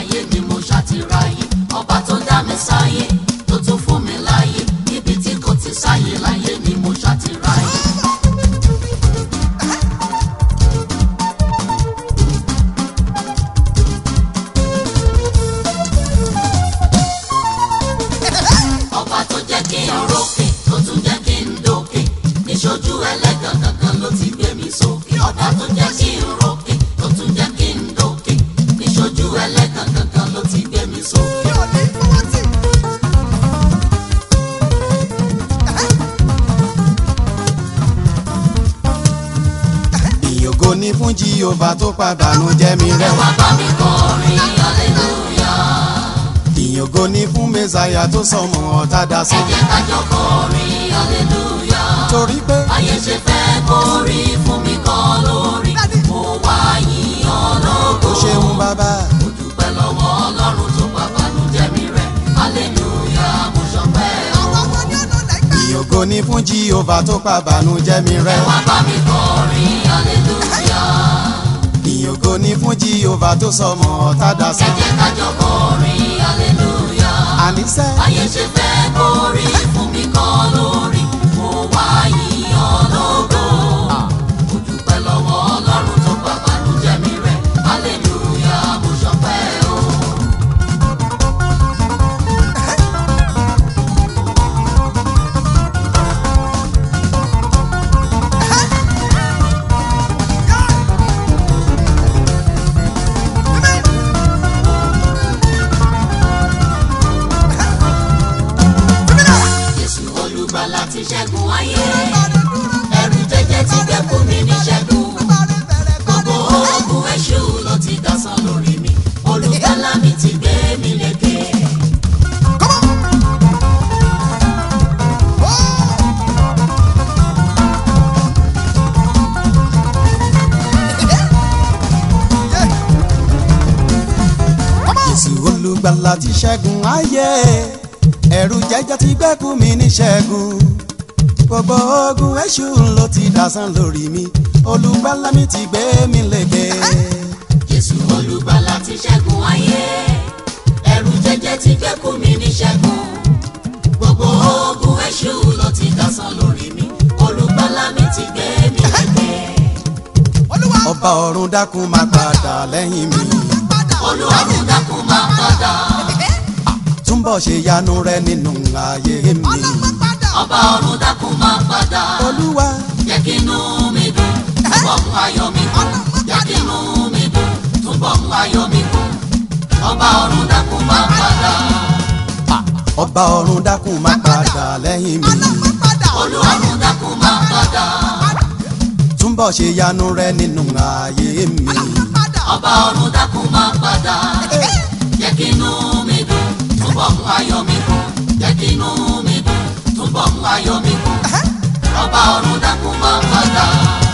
láyé ni mo ṣàtìráyé ọba tó dá mi sáyé tó tún fún mi láyé níbi tí kò ti sáyé láyé ni mo ṣàtìráyé. ọba tó jẹ́ kí n rókè tó tún jẹ́ kí n dókè níṣojú ẹlẹ́gàn kankan ló ti gbé mi sókè ọba tó jẹ́ kí n rókè tó tún jẹ́ kí n dókè níṣojú ẹlẹ́gàn kankan ló ti gbé mi sókè. ìyògo ní fún jíhófà tó pàdánù jẹ́mi ẹ rẹ́ wá bá mi kọrin hallelujah ìyògo ní fún mẹ́sàyà tó sọmọ ọ̀tá dá sí ẹ jẹ́ ká jọ kọrin hallelujah torí pé ayé ṣe fẹ́ kórí fún mi kọ́ lórí mo wá yìn ọ́ lógo. ó ṣeun bàbá mo dúpẹ́ lọ́wọ́ ọlọ́run tó pàpàánù jẹ́mi rẹ̀ hallelujah mo ṣọpẹ́ o. ìyògo ní fún jíhófà tó pàdánù jẹ́mi ẹ rẹ́ wá bá mi kọrin hallelujah ìyògo ní fún jíhófà tó sọmọ ọ̀tá dá sí ẹ jẹ́ ká jọ kọrin hallelujah àníṣe ayé ṣe fẹ́ kórí fún mi kọ́ lórí mo wá yìn ọ́ lógo. mo dúpẹ́ lọ́wọ́ ọlọ́run tó pàpàánù jẹ́mi rẹ̀ hallelujah mo ṣọpẹ́ o. Jésù olùgbàlà ti ṣẹ́gun ayé. Ẹ̀rù jẹjẹ ti dẹ́kun mi ní ṣẹ́gun. Gbogbo ogun èṣù ló ti dasán lórí mi. Olùgbàlà mi ti gbé mi lékè. Jésù olùgbàlà ti ṣẹ́gun ayé ẹ̀rù jẹjẹ ti gbẹ́kùn mi ní ṣẹ́gun gbogbo ogun èṣù ló ti dásán lórí mi olùgbàlà mi ti gbé mi lékè. Jésù olùgbàlà ti ṣẹ́gun ayé. Ẹ̀rù jẹjẹ ti dẹ́kun mi ní ṣẹ́gun. Gbogbo ogun èṣù ló ti dasán lórí mi. Olùgbàlà mi ti gbé mi lékè. ọba ọ̀run dákun máa padà lẹ́yìn mi Olúwarùn dákun máa padà. túnbọ̀ ṣe yanu rẹ nínú ayé mi Ọba ọ̀run dákun máa padà. olúwa jẹ́ kí inú mi dùn túbọ̀ mú ayọ̀ mi kún jẹ́ kí inú mi dùn túbọ̀ mú ayọ̀ mi kún ọba ọ̀run dákun máa padà ọba ọ̀run dákun máa padà lẹ́yìn mi olúwarùn dákun máa padà túnbọ̀ ṣe yanu rẹ nínú ayé mi ọba ọ̀run dákun máa padà jẹ́ kí inú mi dùn túbọ̀ mú ayọ̀ mi kún jẹ́ kí inú mi dùn túbọ̀ mú ayọ̀ mi kún ọba ọ̀run dákun máa padà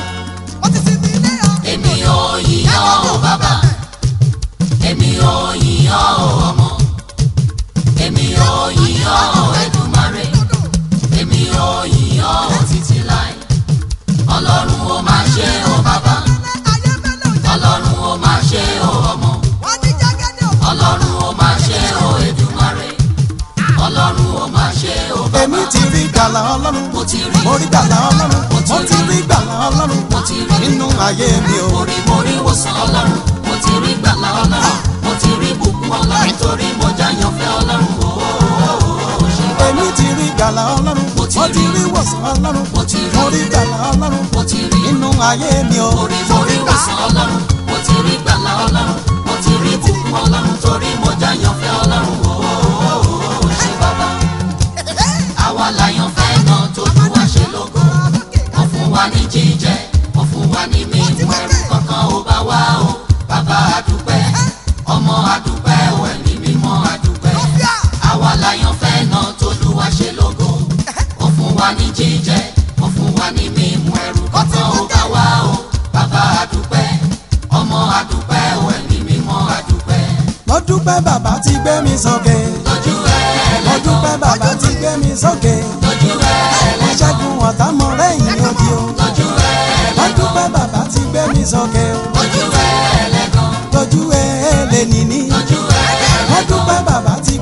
èmi ò yíyọ́ o bàbá èmi ò yíyọ́ o ọmọ èmi ò yíyọ́ o Èdùmàrè èmi ò yíyọ́ o títí láì ọlọ́run ó máa ṣe o bàbá ọlọ́run ó máa ṣe o ọmọ ọlọ́run ó máa ṣe o Èdùmàrè ọlọ́run ó máa ṣe o bàbá èmi ti rí gbàlà ọlọ́run mo ti rí mo rí gbàlà ọlọ́run Mo ti mo ti rí gbàlà ọlọ́run mo ti rí nínú ayé mi o mo rí mo rí wòsàn ọlọ́run mo ti rí gbàlà ọlọ́run mo ti rí bùkún ọlọ́run torí mo jáyàn fẹ́ ọlọ́run o ṣe bàbá èmi ti rí gbàlà ọlọ́run Mo mo ti ti rí. rí wòsàn ọlọ́run Mo ti rí. mo rí gbàlà ọlọ́run mo ti rí nínú ayé mi o mo rí mo rí wòsàn ọlọ́run mo ti rí gbàlà ọlọ́run mo ti rí bùkún ọlọ́run torí mo jáyàn fẹ́ ọlọ́run o ṣe bàbá àwa láyàn fẹ́ náà tójú wá ṣe lógo wọ́n fún wa ní jíjẹ wọ́n fún wa ní mímu ẹrù kankan ó bá wá o bàbá àdúpẹ́ ọmọ àdúpẹ́ o ẹ̀mí mímọ́ àdúpẹ́ àwa láyàn fẹ́ náà tójú wá ṣe lógo wọ́n fún wa ní jíjẹ wọ́n fún wa ní mímu ẹrù kankan ó bá wá o bàbá àdúpẹ́ ọmọ àdúpẹ́ o ẹ̀mí mímọ́ àdúpẹ́ mo dúpẹ́ bàbá ti gbé mi sókè lójú ẹ̀ mo dúpẹ́ bàbá ti gbé mi sókè lójú ẹ̀ mo ṣẹ́gun ọ̀tá mọ lẹ́yìn odi o lójú ẹ̀ mo dúpẹ́ bàbá ti gbé mi sókè o lójú ẹ̀ lẹ́gàn tójú ẹ lè nìní lójú ẹ̀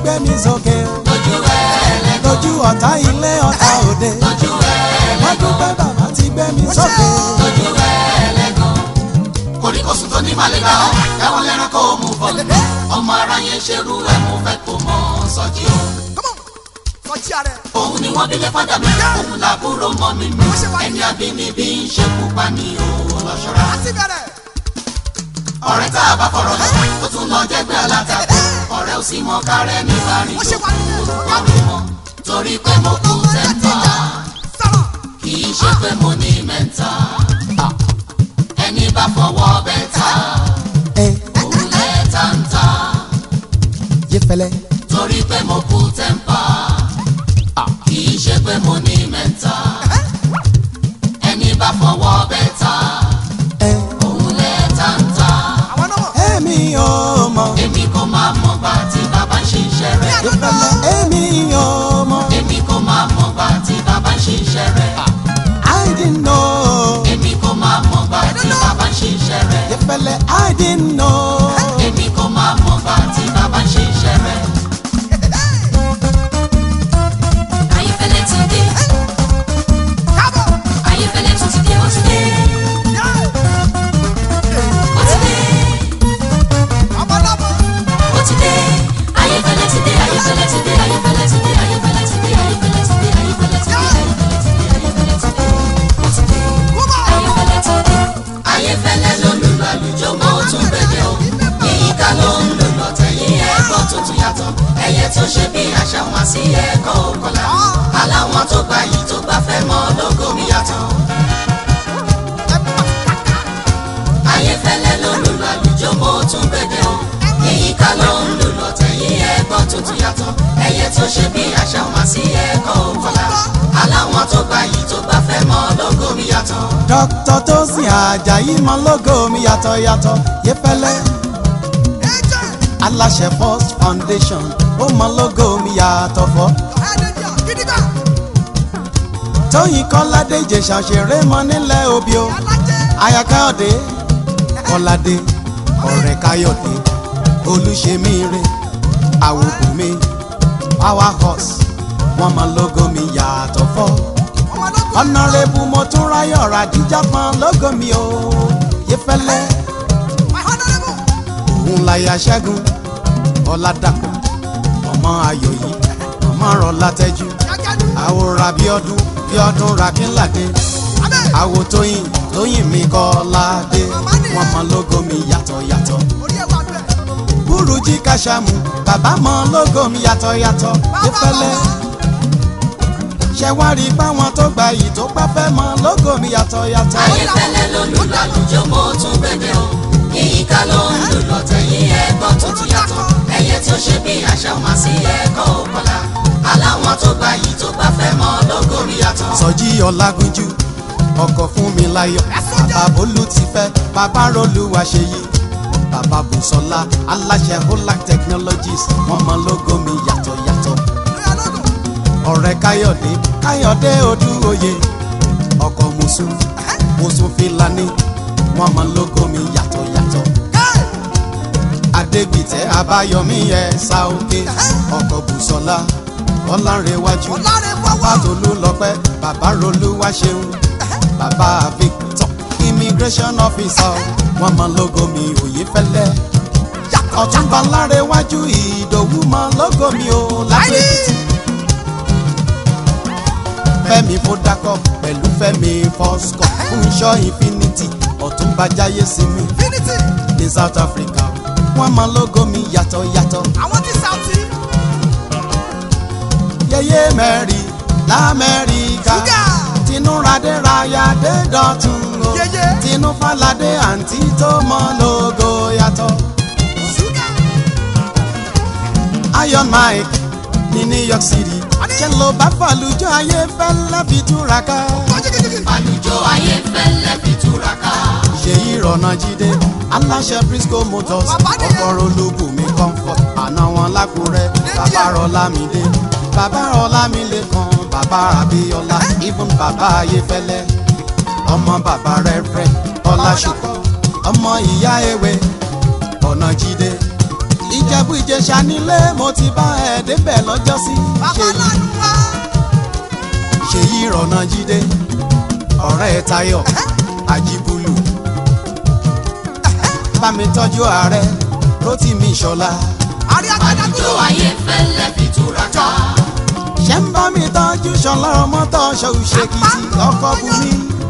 gbé mi sókè o. lójú ẹlẹ́gàn lójú ọ̀tá ilé ọ̀tá òde. lójú ẹlẹ́gàn wọ́n dúpẹ́ bàbá ti gbé mi sókè. lójú ẹlẹ́gàn koríkòsùn tó ní màlẹ́gbà ọ́ ẹ̀wọ̀n lẹ́ran kó mú bọ̀ ọmọ ara yẹn ṣerú ẹ̀ mo fẹ́ kó mọ sọ́jí o. Sọjí ààrẹ. òun ni wọ́n bí lé fọ́dà mi òun làbúrò mọ́ mi mi ẹni abínibí ń ṣe pupa ní òun lọ́ṣọ́ra. Láti bẹ̀rẹ̀. ọ̀rẹ́ tá a bá fọ̀rọ̀ lọ ó tún lọ jẹ́gbẹ́ alátakò ọ̀rẹ́ ò sì mọ kárẹ́ ní láàrin Wọ́n ṣe wà nílẹ̀ tó ọ̀gá kọlu mọ́ torí pé mo kú tẹ́ńtà Sọ̀rọ̀. kì í ṣe pé mo ní mẹ́ta ẹni bá fọwọ́ bẹ́ta ẹ òun lẹ́ẹ̀ta ń ta yé fẹlẹ. torí pé mo kú tẹ́ńpà kì í ṣe pé mo ní mẹ́ta ẹni bá fọwọ́ bẹ́ta ẹ òun lẹ́ẹ̀ta ń ta Àwọn náà mọ̀. èmi ò mọ̀. èmi kò máa mọ̀ gbà tí bàbá ń ṣe iṣẹ́ rẹ̀. yé fẹlẹ èmi ò mọ̀. èmi kò máa mọ̀ gbà tí bàbá ń ṣe iṣẹ́ rẹ̀. I didn't know. èmi kò máa mọ̀ gbà tí bàbá ń ṣe iṣẹ́ rẹ̀. yé fẹlẹ I didn't know. èmi kò máa mọ̀ gbà tí bàbá ń ṣe iṣẹ́ rẹ̀. Ayéfẹ́lẹ́ ti dé, Káàbọ̀. Ayéfẹ́lẹ́ tún ti dé, ó ti dé, ó ti dé, Ọmọ náà mọ̀. ó ti dé. Ayéfẹ́lẹ́ ti dé, Ayéfẹ́lẹ́ ti dé, Ayéfẹ́lẹ́ ti dé, Ayéfẹ́lẹ́ ti dé, Ayéfẹ́lẹ́ ti dé, Ayéfẹ́lẹ́ ti dé, Ayéfẹ́lẹ́ ti dé, Ayéfẹ́lẹ́ ti dé, ó ti dé. Kúbọ̀. Ayéfẹ́lẹ́ ti dé, ayéfẹ́lẹ́ ló lù lálùjọ mọ́ ó tún gbẹ̀dẹ̀ o. yíyíká ló ń lò lọ́tẹ̀ yí ẹ̀kọ́ tuntun yàtọ̀. ẹyẹ tó ṣe bí àṣà wọn sí ẹ̀kọ́ òkọlà. aláwọn tó gbà yìí tó gbà fẹ́ mọ́ lógo mi yàtọ̀. ayéfẹ́lẹ́ ló lù lálùjọ mọ́ ó tún gbẹ̀dẹ̀ o. yíyíká ló ń lò lọ́tẹ̀ yí ẹ̀kọ́ tuntun yàtọ̀. ẹyẹ tó ṣe bí àṣà wọn sí ẹ̀kọ́ òkọlà. aláwọn tó gbà yìí tó gbà fẹ́ mọ́ lógo mi yàtọ̀. dókítà tó sin àjàyí mọ lógo mi yàtọ̀ yàtọ̀ yé fẹlẹ. Ẹjẹ̀. aláṣẹ first foundation ó mọ lógo mi yàtọ̀ fọ́. Ẹ̀ẹ́dẹ̀dẹ̀. Gidigba. tóyìn kọ́ládé ìjẹ̀ṣà òṣèré mọ nílẹ̀ òbí o. Alájẹ. aya káyọ̀dé kọ́ládé ọ̀rẹ́ káyọ̀dé olùṣèmíire àwòbùnmi power horse wọ́n mọ lógo mi yàtọ̀ fọ́. Ọmọ lóko. ọ̀nàrẹ́bù mo tún ráyọ̀ ràdíjà pọn lógo mi o. yé fẹlẹ́ My honourable. òun láyà ṣẹ́gun ọ̀làdàpọ̀ ọmọ ayọ̀ yìí ọmọ rọ̀ látẹ́jú Yàgàdù. àwòrán bí ọdún bí ọdún ràkínládé Abẹ́. àwò tóyìn tóyìn mi kọ́ ládé wọ́n mọ lógo mi yàtọ̀ yàtọ̀ Orí ẹ̀ wà bẹ̀. burújí kásámù bàbá mọ lógo mi yàtọ̀ yàtọ̀ ìfẹ́lẹ́ ṣẹ wá rí báwọn tó gba yìí tó bá fẹ́ mọ lógo mi yàtọ̀ yàtọ̀ ayéfẹ́lẹ́ ló lù lálùjọ mọ́ ó tún gbẹ̀dẹ̀ o. yíyíká ló ń lò lọ́tẹ̀ yí ẹ̀kọ́ tuntun yàtọ̀. ẹyẹ tí ó ṣe bí àṣà wọn sí ẹ̀kọ́ òkọlà. aláwọn tó gbà yìí tó bá fẹ́ mọ́ lógo mi yàtọ̀. sọjí ọlágúnjú ọkọ̀ fún mi láyọ̀ bàbá bólú ti fẹ́ bàbá rolúwa ṣe yí bàbá bùsọ̀lá aláṣẹ holac technologies wọ́n mọ lógo mi yàtọ̀ yàtọ̀ Lóyà lóko. ọ̀rẹ́ káyọ̀dé káyọ̀dé odúoyè ọkọ̀ mùsùn mùsùn fìlàní wọ́n mọ lógo mi yàtọ̀ yàtọ̀ Káì. adégbìtẹ́ abáyọmí ẹ̀ sá òkè ọkọ̀ bùsọ̀lá ọlárẹ̀wájú Ọ̀làrẹ̀ bàbá fọwọ́. tolú lọ́pẹ́ bàbá rolúwa ṣeun bàbá victor immigration officer wọ́n mọ lógo mi òye fẹ́lẹ́ ọ̀túnba lárẹ̀wájú ìdòwú mọ lógo mi ò lágbègbè fẹ́mi fọdákọ pẹ̀lú fẹ́mi fọskọ fúnṣọ infinity ọ̀túnba jáyé sinmi Finity. ní south africa wọ́n mọ lógo mi yàtọ̀ yàtọ̀ Àwọn tí Sauti. yẹyẹ mẹ́rin lamẹ́ríkà Ṣúgà. tinú radéráyà dé dọ̀tun o Yẹyẹ. tinú faládé àǹtí tó mọ lógo yàtọ̀ Ṣúgà. iron mike ní new york city ṣe ló bá fàlùjọ ayé fẹ́lẹ́ fi túraká Kọ́jíkíjíkí. àlùjọ ayéfẹ́lẹ́ fi túraká. ṣèyí rọ̀nà jíde aláṣẹ briscoe motors Bàbá nìyẹn. ọkọ̀ olúbùnmi comfort àná wọn lákùrẹ́ bàbá rọlámídé bàbá rọlámídé kan bàbá abíọ́lá even bàbá ayéfẹ́lẹ́ ọmọ bàbá rẹ́rẹ́ ọláṣùkọ́ ọmọ ìyá ewé ọ̀nà jíde ìjẹ̀bú ìjẹ̀ṣà nílé mo ti bá ẹ débẹ̀ lọ́jọ́sí bàbá ṣèyí lánàá wá. ṣèyí rọ̀nà jíde ọ̀rẹ́ ẹ̀ tayọ̀ àjíbulù bá mi tọ́jú ààrẹ rotimi ṣọlá àrí agbada àlùjọ tó. ayé fẹ́lẹ́ fi túraká. ṣé ń bá mi tọ́jú ṣọlá ọmọtọ́ ṣòṣèkìtì ọkọ̀ bùnmi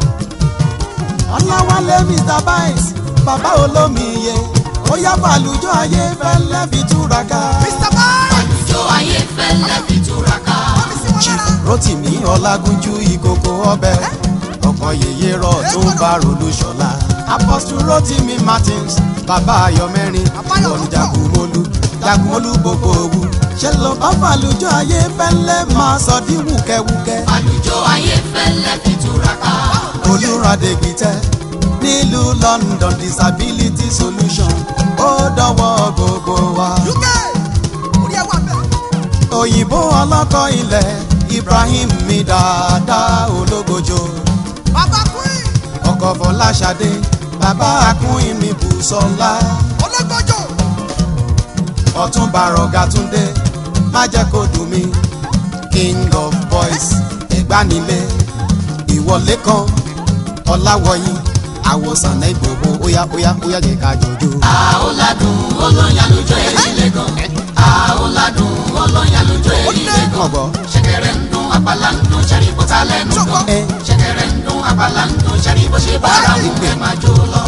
ọláwálé mr biles bàbá olómiye ó yá bàlùjọ ayé fẹ́lẹ́ fi túraká mr bye. àlùjọ ayé fẹ́lẹ́ fi túraká. wọ́n mi sí wọn lára. rotimi ọlágúnjú ìkòkò ọbẹ̀ ọkọ̀ yèyé rọ̀ tó ń bá rolú ṣọlá apostle rotimi martins bàbá ayọ̀mẹ́rin lọ́ni jagunmólú jagunmólú gbogbo òwú ṣe ló bá fàlùjọ ayé fẹ́lẹ́ máa sọ di wùkẹ́wùkẹ́ àlùjọ ayé fẹ́lẹ́ fi túraká. olùràdègbìtẹ́ nílùú london disability solution ó dọwọ́ gbogbo wa uk orí ẹ wà bẹ́ẹ̀. òyìnbó ọlọ́kọ̀ ilẹ̀ ibrahim mi dáadáa ológojo bàbá queen ọkọ̀ fọláṣadé bàbá akúnyìn mi bùsọ̀lá ológbòjò. ọ̀tún bàrọ̀gà túndé má jẹ́ kó dùn mí king of boys ìgbanilé ìwọlé kan ọ̀làwọ̀yìn àwòsàn náà ìgbòho óyá óyá óyá jẹ́ ká jọjọ́. àóládùn olóyin àlùjọ èyí lẹ́gàn. àóládùn olóyin àlùjọ èyí lẹ́gàn. ọgbọ́ ṣẹ̀kẹ̀rẹ̀ ń dún apala ń dún ṣẹ́rí bó ta lẹ́nu gan. ẹ ṣẹ̀kẹ̀rẹ̀ ń dún apala ń dún ṣẹ́rí bó ṣe bára mú ẹ máa jó lọ.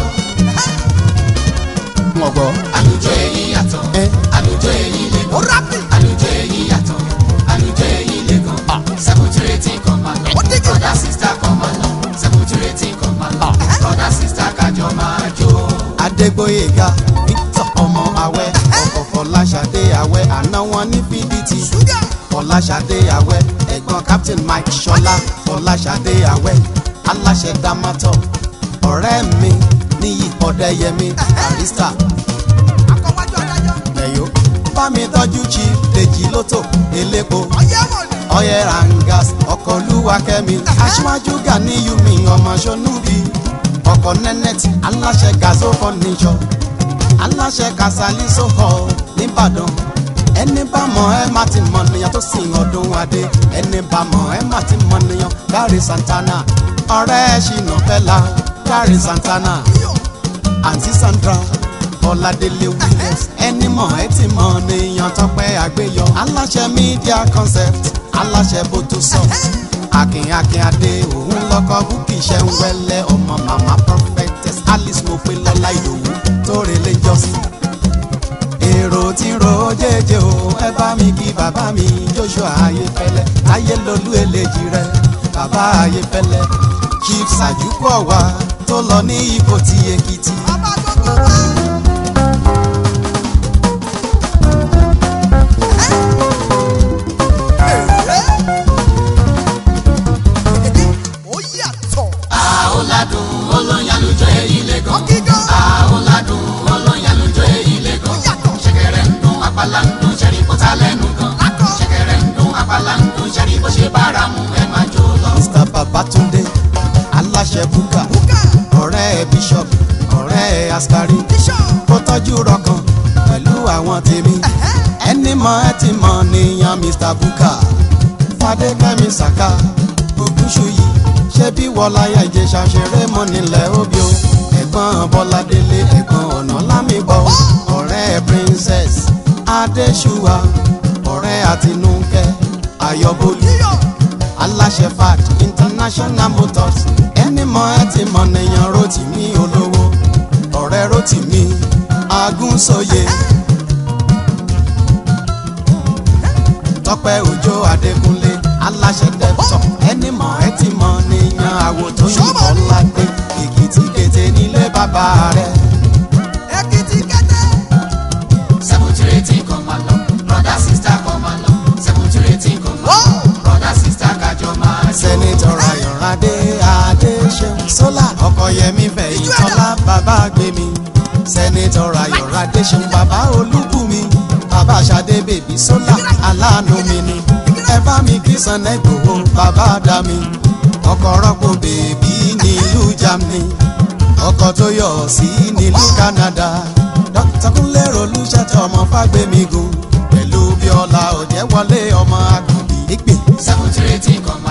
ọgbọ́ àlùjọ èyí yàtọ̀. ẹ àlùjọ èyí ó lẹ́gàn. rápì. àlùjọ èyí yàtọ̀. àlùjọ èyí lẹ́gàn. seventy kan máa lọ. Ó dígí. brother sister kan máa lọ. seventy kan máa lọ. brother sister kájọ máa jó. adégbóyèga victor ọmọ awẹ ọkọ̀ fọláṣadé awẹ àná wọn ní pdt ṣúgà. fọláṣadé awẹ ẹ̀gbọ́n captain mike ṣọlá fọláṣadé awẹ aláṣẹ damato ọ̀rẹ́ mi níyì ọ̀dẹ́yẹmí barista akọwájú adájọ́. ẹ̀yọ́ bá mi tọ́jú chief dèjì lótò elépo ọyẹ́ wọ̀ ni. ọyẹ rangas ọkọ̀ olúwakẹ́mi aṣíwájú ganiyu mi ọmọ ṣonúbi ọkọ̀ nẹ́nẹ́tì aláṣẹ gazo fọ́níṣọ́ aláṣẹ kasali sọ́kọ̀ nìbàdàn ẹni bá mọ̀ ẹ́ má ti mọ̀ nìyàn tó sìn ọdún adé ẹni bá mọ̀ ẹ́ má ti mọ̀ nìyàn gary santana ọ̀rẹ́ ṣìnà fẹ́la gary santana àǹtí sandra ọ̀làdélé williams ẹni mọ̀ ẹ́ ti mọ̀ nìyàn tọpẹ́ àgbéyọ aláṣẹ media concept aláṣẹ botosoft akínyakín adé òun lọkọ búkì iṣẹ́ ń wẹ́lẹ́ ọmọ mama prophetess alice mo pe lọ́lá ìdòwú tó relé jọ́sí èrò tí ro jẹjẹ o ẹ bá mi kí bàbá mi joshua ayéfẹ́lẹ́ ayélolú eléjì rẹ bàbá ayéfẹ́lẹ́ chief sajuku ọwa tó lọ ní ipò tí èkìtì. bàbá gbogbo wa. ó yàtọ̀. àóládùn olóyin àlùjọ èyí lẹ́gàn. ọ̀gígán. àóládùn olóyin àlùjọ èyí ó lẹ́gàn. yàtọ̀. ṣẹ̀kẹ̀rẹ̀ ń dún apala ń dún ṣẹ́rí bó ta lẹ́nu gan. Lákọ̀. ṣẹ̀kẹ̀rẹ̀ ń dún apala ń dún ṣẹ́rí bó ṣe bára mu ẹ máa jó lọ. mr babatunde aláṣẹ buka bùkà. ọ̀rẹ́ bishop ọ̀rẹ́ askari bíṣọ̀. kó tọ́jú rọkàn pẹ̀lú àwọn tèmi ẹni mọ̀ ẹ́ ti mọ̀ nìyàn mr buka fadékẹ́mi saka ògúnṣùyí ṣé bí wọláyà ìjẹsà ṣeré mọ́ nílẹ̀ òbí o ẹ̀gbọ́n bọ́ládélé ẹ̀gbọ́n ọ̀nà lámìbọ̀ ọ̀rẹ́ princess adéṣùwà ọ̀rẹ́ àtinúkẹ́ ayọ̀bólú yíyọ̀. aláṣẹ fat international motors ẹni mọ ẹ ti mọ nìyàn rotimi olówó ọ̀rẹ́ rotimi agúnṣòye tọpẹ òjò adékúnlé aláṣẹ dẹpítọ ẹni mọ ẹ ti mọ nìyàn àwòtó yìnbọn ládé èkìtì kété nílé bàbá rẹ èkìtì kẹ́tẹ́. seventy kan máa lọ. brother sister kan máa lọ. seventy kan máa lọ. brother sister kájọ máa jó. sẹ́nitọ̀ ayọ̀rádé adéṣeun sólà ọkọ̀yẹmí fẹ̀yìntọ́lá bàbá gbémi sẹ́nitọ̀ ayọ̀rádé ṣeun bàbá olúbùnmi bàbá ṣadé bèbí sólà aláàánú mi ni ẹ bá mi kí Sunday Igboho bàbá dá mi ọkọ̀ rọ́pò bèbí nílùú Germany ọkọ̀ tó yọ̀ sí nílùú Canada dókítà kúnlé rolúṣẹ́tẹ̀ ọmọ fágbémigun pẹ̀lú bíọ́lá òjẹ́wọlé ọmọ àkànbí ìgbè seventy eighteen kan